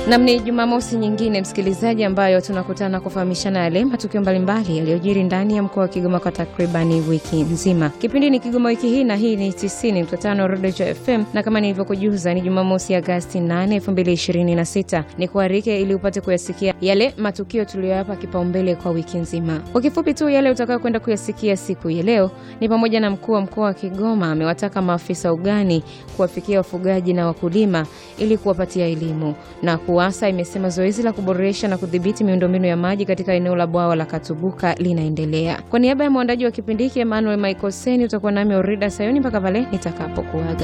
Nam, ni Jumamosi nyingine msikilizaji, ambayo tunakutana kufahamishana yale matukio mbalimbali yaliyojiri ndani ya mkoa wa Kigoma kwa takribani wiki nzima. Kipindi ni Kigoma wiki hii, na hii ni 90.5 Rodejo FM, na kama nilivyokujuza ni Jumamosi Agasti 8, 2026. Ni kuarike ili upate kuyasikia yale matukio tuliyoyapa kipaumbele kwa wiki nzima. Kwa kifupi tu, yale utakayo kwenda kuyasikia siku ya leo ni pamoja na mkuu wa mkoa wa Kigoma amewataka maafisa ugani kuwafikia wafugaji na wakulima ili kuwapatia elimu na KUWASA imesema zoezi la kuboresha na kudhibiti miundombinu ya maji katika eneo la bwawa la Katubuka linaendelea. Kwa niaba ya mwandaji wa kipindi hiki Emmanuel Michael Seni, utakuwa nami Orida Sayoni mpaka pale nitakapokuaga.